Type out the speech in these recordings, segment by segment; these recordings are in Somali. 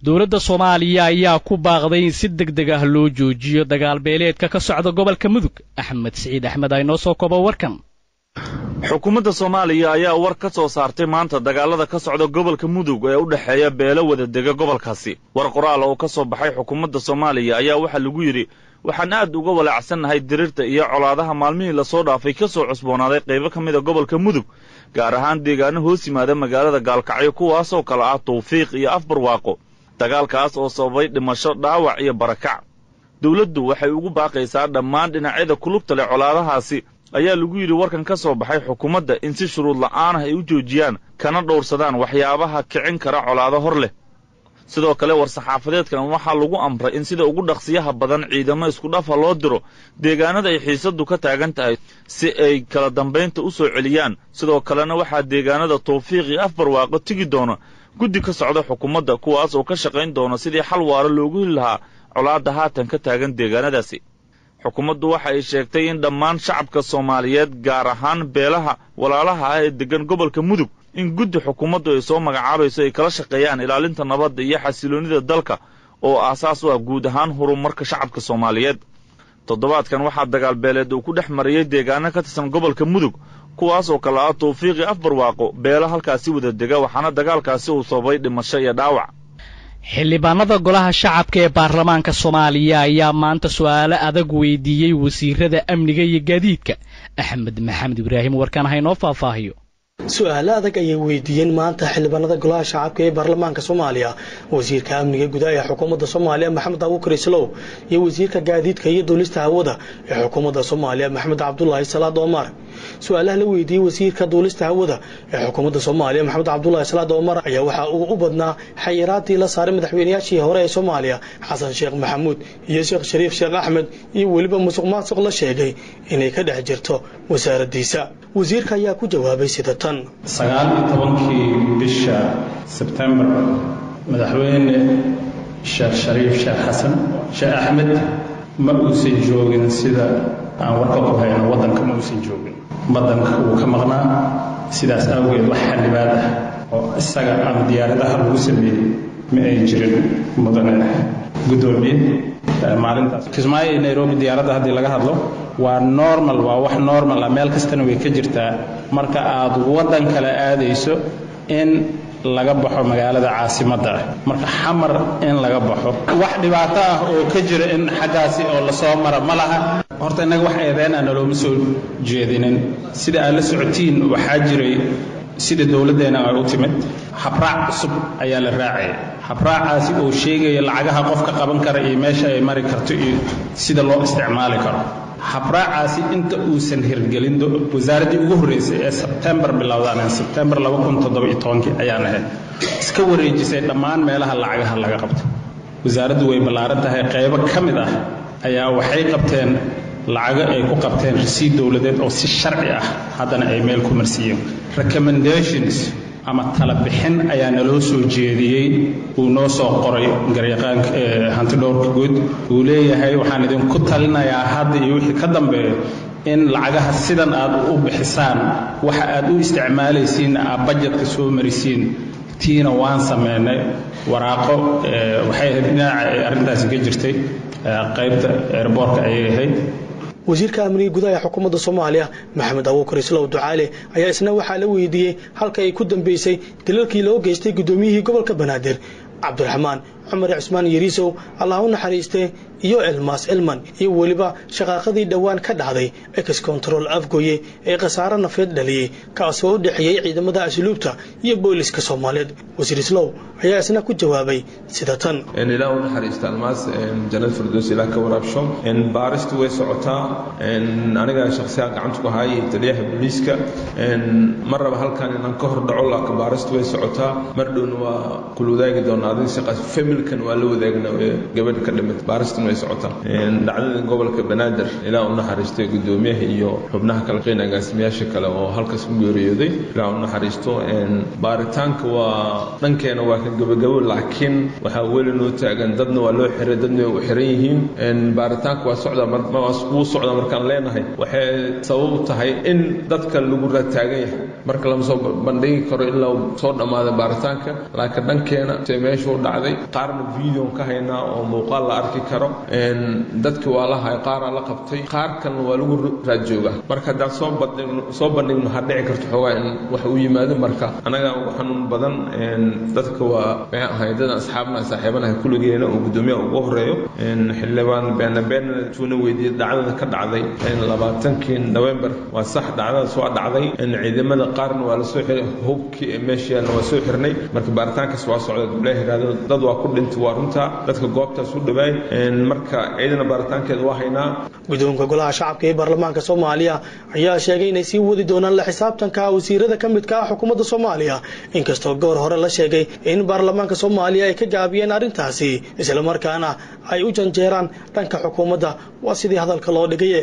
dowladda soomaaliya ayaa ku baaqday in si deg deg ah loo joojiyo dagaal beeleedka ka socda gobolka mudug axmed siciid axmed ay noo soo kobo warkan xukuumadda soomaaliya ayaa war ka soo saartay maanta dagaalada ka socda gobolka mudug ee u dhexeeya beelo wada dega gobolkaasi war qoraal oo ka soo baxay xukuumadda soomaaliya ayaa waxaa lagu yidhi waxaan aad uga walaacsannahay dirirta iyo colaadaha maalmihii lasoo dhaafay ka soo cusboonaaday qaybo ka mid a gobolka mudug gaar ahaan deegaano hoos yimaada magaalada gaalkacyo kuwaasoo kale ah tawfiiq iyo afbarwaaqo dagaalkaas oo sababay dhimasho dhaawac iyo barakac dawladdu waxay ugu baaqaysaa dhammaan dhinacyada kulubta leh colaadahaasi ayaa lagu yidhi warkan ka soo baxay xukuumadda in si shuruud la'aan ah ay u joojiyaan kana dhowrsadaan waxyaabaha kicin kara colaado hor leh sidoo kale war-saxaafadeedkan waxaa lagu amray in sida ugu dhaqsiyaha badan ciidamo iskudhafa loo diro deegaanada ay xiisaddu ka taagan tahay si ay kala dambaynta u soo celiyaan sidoo kalena waxaa deegaanada tawfiiq iyo afbarwaaqo tegi doona guddi ka socda xukuumadda kuwaas oo ka shaqayn doona sidii xal waara loogu heli lahaa colaadda haatan ka taagan deegaanadaasi xukuumaddu waxa ay sheegtay in dhammaan shacabka soomaaliyeed gaar ahaan beelaha walaalaha ah ee deggan gobolka mudug in guddi xukuumaddu ay soo magacaabayso ay kala shaqeeyaan ilaalinta nabadda iyo xasiloonnida dalka oo aasaas u ah guud ahaan horumarka shacabka soomaaliyeed toddobaadkan waxaa dagaal beeleed uu ku dhex mariyey deegaano ka tirsan gobolka mudug kuwaas oo kale ah tawfiiqi afbarwaaqo beelo halkaasi wada dega waxaana dagaalkaasi uu sababay dhimasho iyo dhaawac xildhibaanada golaha shacabka ee baarlamaanka soomaaliya ayaa maanta su'aalo adag weydiiyey wasiirada amniga iyo gaadiidka axmed maxamed ibraahim warkaan haynoo faahfaahiyo su-aalo adag ayay weydiiyeen maanta xildhibaanada golaha shacabka ee baarlamaanka soomaaliya wasiirka amniga gudaha ee xukuumadda soomaaliya maxamed abuukar islow iyo wasiirka gaadiidka iyo duulista hawada ee xukuumadda soomaaliya maxamed cabdulaahi salaad omar su-aalaha la weydiiyey wasiirka duulista hawada ee xukuumadda soomaaliya maxamed cabdulaahi salaad omar ayaa waxaa uu u badnaa xayiraadii la saaray madaxweynayaashii hore ee soomaaliya xasan sheekh maxamuud iyo sheekh shariif sheekh axmed iyo weliba musuq maasuq la sheegay inay ka dhex jirto wasaaraddiisa wasiirka ayaa ku jawaabay sida tan sagaal iyo tobankii bisha sebtembar madaxweyne sheekh shariif sheekh xasan sheekh axmed ma uusan joogin sida aan warka ku hayno waddanka ma uusan joogin waddanka wuu ka maqnaa sidaas awgeed wax xildhibaad ah oo isaga ama diyaaradaha lagu sameeyey ma ay jirin mudane guddoomiye maalintaas kismaayo iyo nairobi diyaaradda haddii laga hadlo waa normal waa wax normal ah meel kastana way ka jirtaa marka aad waddan kale aadayso in laga baxo magaalada caasimadda ah marka xamar in laga baxo wax dhibaato ah oo ka jira in xaggaasi oo lasoo mara ma laha horta innaga wax eedeyn ah nalooma soo jeedinin sida aad la socotiin waxaa jiray sida dowladdeena ay u timid habraac cusub ayaa la raacaya habraacaasi oo sheegaya lacagaha qofka qaban kara iyo meesha ay mari karto iyo sida loo isticmaali karo habraacaasi inta uusan hirgelin wasaaraddii ugu horreysay ee sebtembar bilowdaan sebtembar ayaan ahayd iska wareejisay dhammaan meelaha lacagaha laga qabto wasaaraddu way ballaaran tahay qaybo ka mid ah ayaa waxay qabteen lacago ay ku qabteen rasiid dowladeed oo si sharci ah haddana ay meel ku marsiiyeen recommendations ama tala bixin ayaa naloo soo jeediyey uu noo soo qoray garyaqaanka hantidhowrka guud uu leeyahay waxaan idinku talinayaa hadda iyo wixii ka dambeeya in lacagaha sidan aad u bixisaan waxa aad u isticmaalaysiin aad bajetka soo marisiin tiina waan sameynay waraaqo waxay ahayd dhinaca ay arrintaasi ka jirtay qaybta eerboorka ayay ahayd wasiirka amniga gudaha ee xukuumadda soomaaliya maxamed abuukar islow ducaale ayaa isna waxaa la weydiiyey halka ay ku dambeysay dalalkii loo geystay guddoomiyihii gobolka banaadir cabdiraxmaan cumar cismaan yariisow allah u naxariistee iyo elmaas elman iyo weliba shaqaaqadii dhowaan ka dhacday ex control afgoye ee khasaare nafeed dhaliyey kaasoo u dhexeeyey ciidamada asluubta iyo booliska soomaaliyeed wasiir islow ayaa isna ku jawaabay sida tan ilaa u naxariista almaas janad firdows ilaa ka waraabsho baaristu way socotaa aniga shakhsiyan gacanta ku haayay taliyaha booliiska ma raba halkan inaan ka hor dhaco laakiin baaristu way socotaa mar dhowna waa kula wadaagi doonaa adiga shaqaas familkan waa la wadaagna gabadha ka dhimata baaristuna way socotaa dhacdada gobolka banaadir ilaa u naxariistay guddoomiyaha iyo xubnaha kala qeyn agaasimayaasha kale oo halkaas ku geeriyooday ilaa u naxariisto baaritaanka waa dhankeena waa ka gabagabo laakiin waxaa weli noo taagan dadna waa loo xiray dadna way u xiran yihiin baaritaanka waa socdaa wuu socdaa markaan leenahay waxay sabab u tahay in dadka lagu raataagan yahay marka lama soo bandhigi karo ilaa soo dhammaada baaritaanka laakiin dhankeena se meeshuu dhacday qaar qaarna videon ka haynaa oo muuqaal la arki karo dadki waa la hay qaaraa la qabtay qaar kalena waa lagu raad joogaa marka haddaan soo bandhigno soo bandhigno waxaa dhici karto xoogaa in wax uu yimaado marka anagaa ugu xanuun badan dadka waa maxay ahay dadan asxaabna saaxiibanaha kulligeena oo guddoomiyaha ugu horeeyo xildhibaan beena beena tuuna weydiiyey dhacdada ka dhacday labaatankii november waa sax dhacdadaas waa dhacday ciidamada qaarna waa lasoo xiray hubkii meeshaana waa soo xirnay marka baaritaankaas waa socda duleehgaado dad waa ku dhintay waa runta dadka goobtaas u dhawaay marka ciidana baaritaankeeda waa haynaa guddoonka golaha shacabka ee baarlamaanka soomaaliya ayaa sheegay inay sii wadi doonaan la xisaabtanka wasiirada ka midka ah xukuumadda soomaaliya inkastoo goor hore la sheegay in baarlamaanka soomaaliya ay ka gaabiyeen arrintaasi islamarkaana ay u janjeeraan dhanka xukuumadda waa sidii hadalka loo dhigay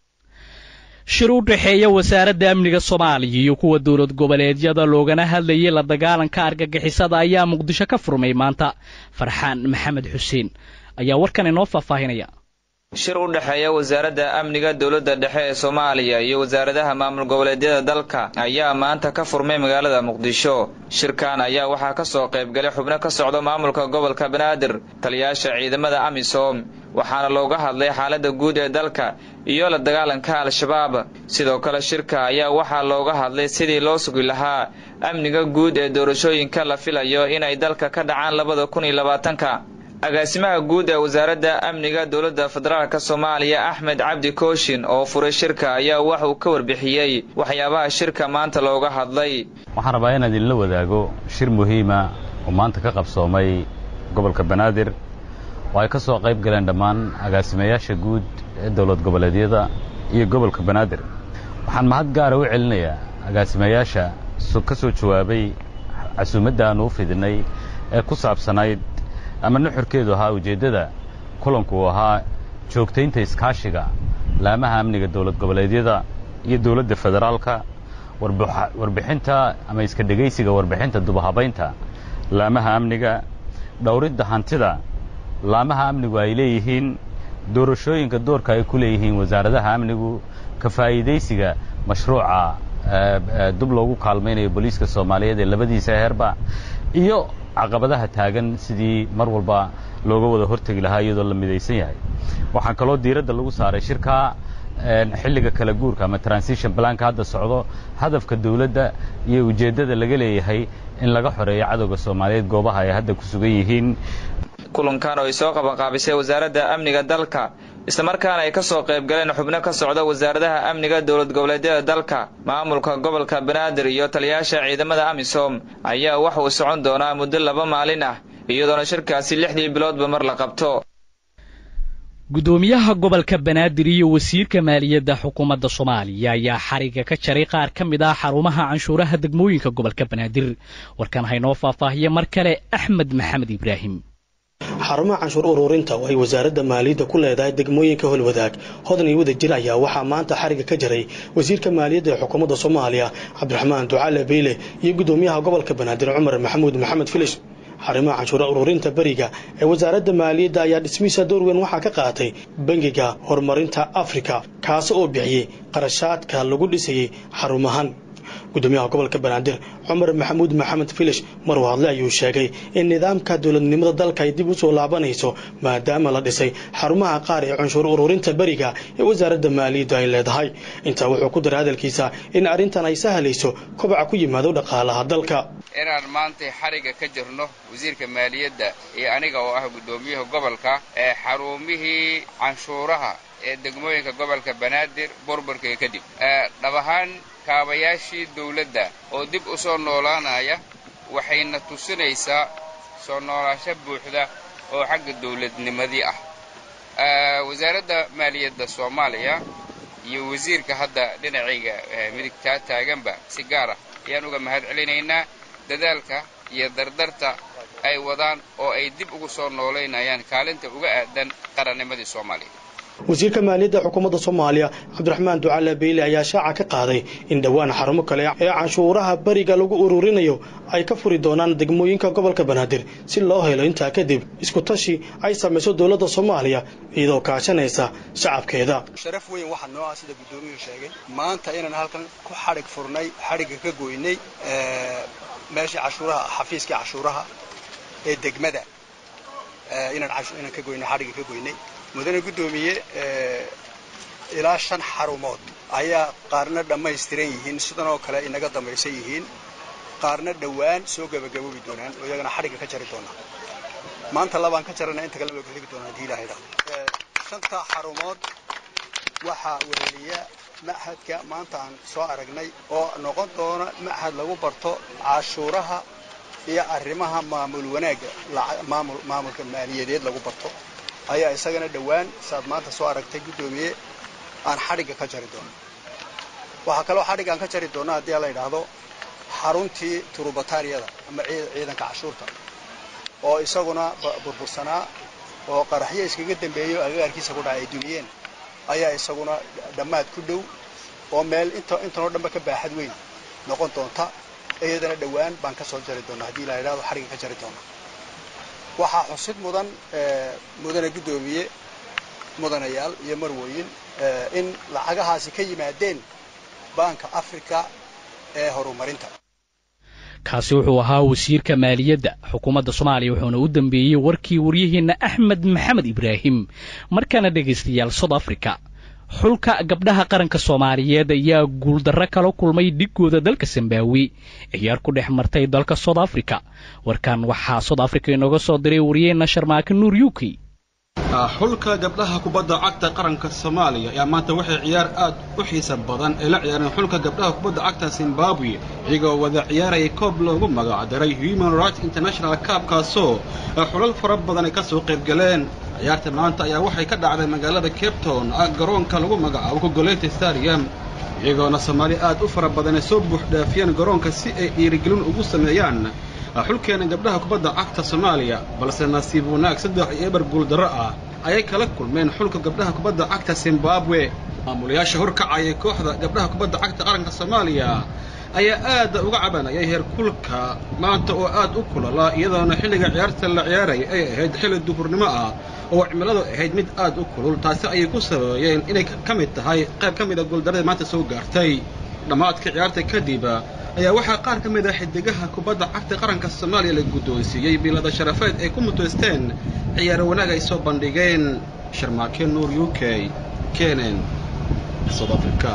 shir u dhexeeya wasaaradda amniga soomaaliya iyo kuwa dowlad goboleedyada loogana hadlayay la dagaalanka argagixisada ayaa muqdisho ka furmay maanta farxaan maxamed xuseen ayaa warkan inoo faahfaahinaya shir u dhexeeya wasaaradda amniga dowladda dhexe ee soomaaliya iyo wasaaradaha maamul goboleedyada dalka ayaa maanta ka furmay magaalada muqdisho shirkan ayaa waxaa ka soo qaybgalay xubno ka socda maamulka gobolka banaadir taliyaasha ciidamada amisom waxaana looga hadlay xaaladda guud ee dalka iyo la dagaalanka al-shabaab sidoo kale shirka ayaa waxaa looga hadlay sidii loo sugi lahaa amniga guud ee doorashooyinka la filayo inay dalka ka dhacaan labada kun iyo labaatanka agaasimaha guud ee wasaaradda amniga dowladda federaalk soomaaliya axmed cabdi kooshin oo furay shirka ayaa wax uu ka warbixiyey waxyaabaha shirka maanta looga hadlay waxaan rabaa inaan idinla wadaago shir muhiima oo maanta ka qabsoomay gobolka banaadir oo ay ka soo qayb galeen dhammaan agaasimayaasha guud ee dowlad goboleedyada iyo gobolka banaadir waxaan mahad gaara u celinayaa agaasimayaasha ka soo jawaabay casuumadda aanu u fidinay ee ku saabsanayd ama nuxurkeedu ahaa ujeeddada kulanku uu ahaa joogtaynta iskaashiga laamaha amniga dowlad goboleedyada iyo dowladda federaalka warbixinta ama iska dhegaysiga warbixinta dubahabaynta laamaha amniga dhowridda hantida laamaha amnigu ay leeyihiin doorashooyinka doorka ay ku leeyihiin wasaaradaha amnigu ka faa'iidaysiga mashruuca dub loogu kaalmaynayo booliiska soomaaliyeed ee labadiisa heerba iyo caqabadaha taagan sidii mar walba looga wada hortegi lahaa iyadoo la midaysan yahay waxaan kaloo diiradda lagu saaray shirka xilliga kala guurka ama transition blanka hadda socdo hadafka dawladda iyo ujeeddada laga leeyahay in laga xoreeyo cadowga soomaaliyeed goobaha ay hadda ku sugan yihiin kulankan oo ay soo qabanqaabisay wasaaradda amniga dalka islamarkaana ay ka soo qayb galeen xubno ka socda wasaaradaha amniga dowlad goboleedyada dalka maamulka gobolka banaadir iyo taliyaasha ciidamada amisom ayaa wax uu socon doonaa muddo laba maalin ah iyadoona shirkaasi lixdii biloodba mar la qabto guddoomiyaha gobolka banaadir iyo wasiirka maaliyadda xukuumadda soomaaliya ayaa xariga ka jaray qaar ka mid ah xarumaha canshuuraha degmooyinka gobolka banaadir warkan haynoo faahfaahiye mar kale axmed maxamed ibraahim xarumaha canshuur ururinta oo ay wasaaradda maaliyadda ku leedahay degmooyinka holwadaag hodan iyo wadajir ayaa waxaa maanta xariga ka jaray wasiirka maaliyadda ee xukuumadda soomaaliya cabdiraxmaan ducaale beyle iyo guddoomiyaha gobolka banaadir cumar maxamuud maxamed filish xarimaha canshuura ururinta beriga ee wasaaradda maaliyadda ayaa dhismihiisa door weyn waxaa ka qaatay bangiga horumarinta afrika kaasi oo bixiyey qarashaadka lagu dhisayey xarumahan guddoomiyaha gobolka banaadir cumar maxamuud maxamed filish maruu hadle ayuu sheegay in nidaamka dowladnimada dalka ay dib u soo laabanayso maadaama la dhisay xarumaha qaar ee canshuur ururinta beriga ee wasaaradda maaliyaddu ay leedahay intaa wuxuu ku daray hadalkiisa in arrintan ay sahlayso kobaca ku yimaado dhaqaalaha dalka inaan maanta xariga ka jirno wasiirka maaliyadda iyo aniga oo ah guddoomiyaha gobolka ee xarumihii canshuuraha ee degmooyinka gobolka banaadir burburkii kadib dhab ahaan kaabayaashii dawladda oo dib u soo noolaanaya waxayna tusinaysaa soo noolaasho buuxda oo xagga dawladnimadii ah wasaaradda maaliyadda soomaaliya iyo wasiirka hadda dhinacayga midigtaa taaganba si gaar ah ayaan uga mahad celinaynaa dadaalka iyo dardarta ay wadaan oo ay dib ugu soo noolaynayaan kaalinta uga aadan qarannimadii soomaaliya wasiirka maaliyadda xukuumadda soomaaliya cabdiraxmaan ducaale beyle ayaa shaaca ka qaaday in dhowaan xarumo kale ee canshuuraha beriga lagu ururinayo ay ka furi doonaan degmooyinka gobolka banaadir si loo helo intaa kadib isku tashi ay samayso dowladda soomaaliya iyadoo kaashanaysa shacabkeeda sharaf weyn waxaa noo ah sida guddoomiyuhu sheegay maanta inaan halkan ku xadhig furnay xadhigga ka goynay meeshii cashuuraha xafiiskii cashuuraha ee degmada inaan inaan ka goynay xadhigga ka goynay mudane guddoomiye ilaa shan xarumood ayaa qaarna dhammaystiran yihiin sidan oo kale inaga dambaysan yihiin qaarna dhowaan soo gabagaboobi doonaan oo iyagana xadhigga ka jari doonaa maanta labaan ka jarana inta kale ka higi doonaa haddii ilaha idhaahdo shanta xarumood waxaa weheliya machadka maanta aan soo aragnay oo noqon doona machad lagu barto cashuuraha iyo arrimaha maamul wanaagga maamulka maaliyadeed lagu barto ayaa isagana dhowaan saaad maanta soo aragtay guddoomiye aan xadhigga ka jari doono waxaa kaloo xadhigga aan ka jari doona haddii la yidhaahdo xaruntii turubataariyada ama ciidanka cashuurta oo isaguna burbursanaa oo qaraxyo iskaga dambeeyo agagaarkiisa ku dhacay ay dumiyeen ayaa isaguna dhammaad ku dhow oo meel intanoo dhanba ka baaxad weyn noqon doonta iyadana dhowaan baan ka soo jari doonaa haddii la yidhahdo xadhigga ka jari doona waxaa xusid mudan mudane guddoomiye mudanayaal iyo marwooyin in lacagahaasi ka yimaadeen baanka africa ee horumarinta kaasi wuxuu ahaa wasiirka maaliyadda xukuumadda soomaaliya wuxuuna u dambeeyey warkii waryaheenna axmed maxamed ibraahim markaana dhegaystayaal south africa xulka gabdhaha qaranka soomaaliyeed ayaa guuldarro kala kulmay dhigooda dalka zimbaawi ciyaar ku dhex martay dalka south africa warkan waxaa south africa inooga soo diray wariyaheenna sharmaake nuur u k xulka gabdhaha kubadda cagta qaranka soomaaliya ayaa maanta waxay ciyaar aad u xiisa badan ay la ciyaareen xulka gabdhaha kubadda cagta zimbabwe iyagoo wada ciyaaraya koob loogu magacdaray human rights international kaabkaasoo xulal fara badan ay ka soo qayb galeen ciyaarta maanta ayaa waxay ka dhacday magaalada cape town garoonka lagu magacaabo kogolete stadium iyagoona soomaali aad u fara badan ay soo buuxdhaafiyeen garoonka si ay dhiirigelin ugu sameeyaan xulkeena gabdhaha kubadda cagta soomaaliya balse nasiib wanaag saddex iyo eber guuldarro ah ayay kala kulmeen xulka gabdhaha kubadda cagta zimbabwe maamulayaasha horkacaya kooxda gabdhaha kubadda cagta qaranka soomaaliya ayaa aad uga cabanayay heerkulka maanta oo aad u kulala iyadoona xilliga ciyaarta la ciyaaraya ay ahayd xilli duhurnimo ah oo cimiladu ahayd mid aad u kulul taasi ayay ku sababayeen inay ka mid tahay qayb ka mid a guuldarrada maanta soo gaartay dhammaadka ciyaarta kadib ayaa waxaa qaar ka mid ah xidigaha kubadda cagta qaranka soomaaliya la guddoonsiiyey biilada sharafeed ay ku muteysteen ciyaaro wanaag ay soo bandhigeen sharmaake nuur u k kenen south africa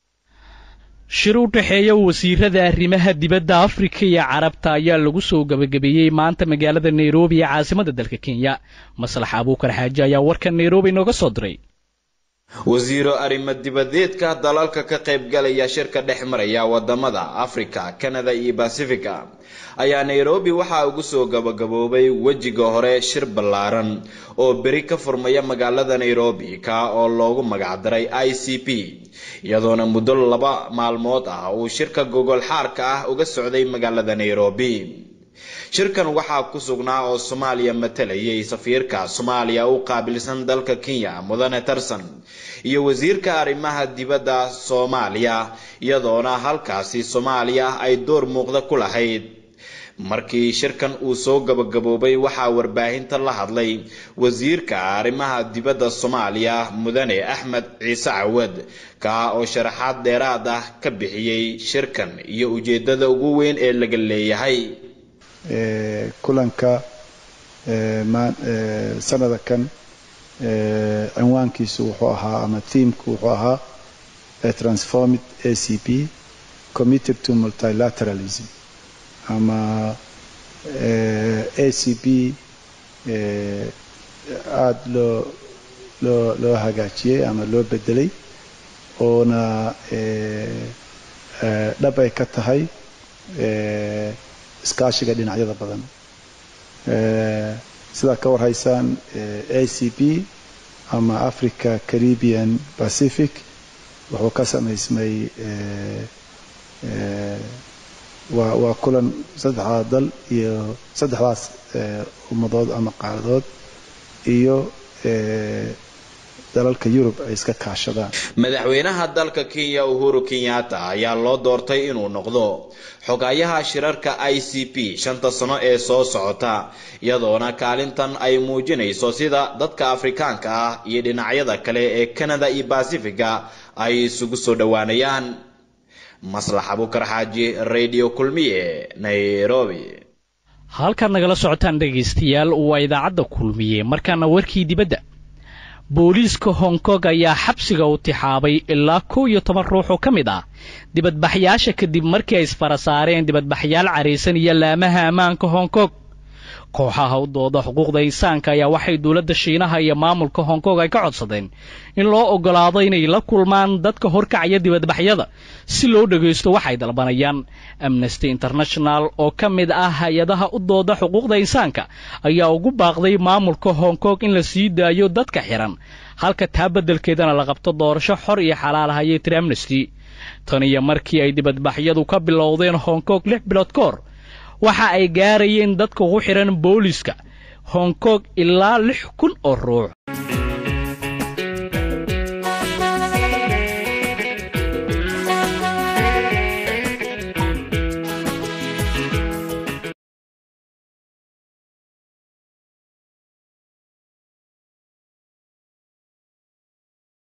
shir u dhexeeya wasiirada arrimaha dibadda afrika iyo carabta ayaa lagu soo gebagabeeyey maanta magaalada nairobi ee caasimadda dalka kenya maslax abuukar xaaji ayaa warka nairobi nooga soo diray wasiiro arrimo dibadeedka dalalka ka qaybgalaya shirka dhex maraya wadamada afrika kanada iyo basifiga ayaa nairobi waxaa ugu soo gabagaboobay wejiga hore shir ballaaran oo beri ka furmaya magaalada nairobi ka oo loogu magacdaray i c p iyadoona muddo laba maalmood ah uu shirka gogol xaarka ah uga socday magaalada nairobi shirkan waxaa ku sugnaa oo soomaaliya matalayay safiirka soomaaliya u qaabilsan dalka kenya mudane tarsan iyo wasiirka arrimaha dibadda soomaaliya iyadoona halkaasi soomaaliya ay door muuqda ku lahayd markii shirkan uu soo gabagaboobay waxaa warbaahinta la hadlay wasiirka arrimaha dibadda soomaaliya mudane axmed ciise cawad kaa oo sharaxaad dheeraad ah ka bixiyey shirkan iyo ujeedada ugu weyn ee laga leeyahay kulanka sanada kan cinwaankiisu wuxuu ahaa ama thiimku wuxuu ahaa transformid a c p committed to multilateralism ama a c p aada loo loo loo hagaajiyey ama loo bedelay oona dhab ay ka tahay iskaashiga dhinacyada badan sidaa ka warhaysaan a c p ama africa caribbean pacific wuxuu ka samaysmay waa waa kulan saddexdaa dal iyo saddexdaas ummadood ama qaaradood iyo dalalka yurub ay iska kaashadaan madaxweynaha dalka kenya uhuru kenyatta ayaa loo doortay inuu noqdo xogayaha shirarka i c p shanta sano ee soo socota iyadoona kaalintan ay muujinayso sida dadka afrikaanka ah iyo dhinacyada kale ee canada iyo basifiga ay isugu soo dhowaanayaan maslax abukar xaaji radio kulmiye nairobi halkaad nagala socotaan dhegaystayaal waa idaacadda kulmiye markaana warkii dibadda booliiska hong kong ayaa xabsiga u tixaabay ilaa kow iyo toban ruux oo ka mid ah dibadbaxyaasha kadib markii ay isfara saareen dibadbaxyaal caraysan iyo laamaha ammaanka hong kong kooxaha u dooda xuquuqda insaanka ayaa waxay dowladda shiinaha iyo maamulka hong kong ay ka codsadeen in loo oggolaado inay la kulmaan dadka horkacaya dibadbaxyada si loo dhagaysto waxay dalbanayaan amnesty international oo ka mid ah hay-adaha u dooda xuquuqda insaanka ayaa ugu baaqday maamulka hong kong in la sii daayo dadka xihan halka taa beddelkeedana la qabto doorasho xor iyo xalaal ah ayay tiri amnesty tan iyo markii ay dibadbaxyadu ka bilowdeen hong kong lix bilood ka hor waxa ay gaarayeen dadka ugu xidhan booliiska hong kong ilaa lix kun oo ruux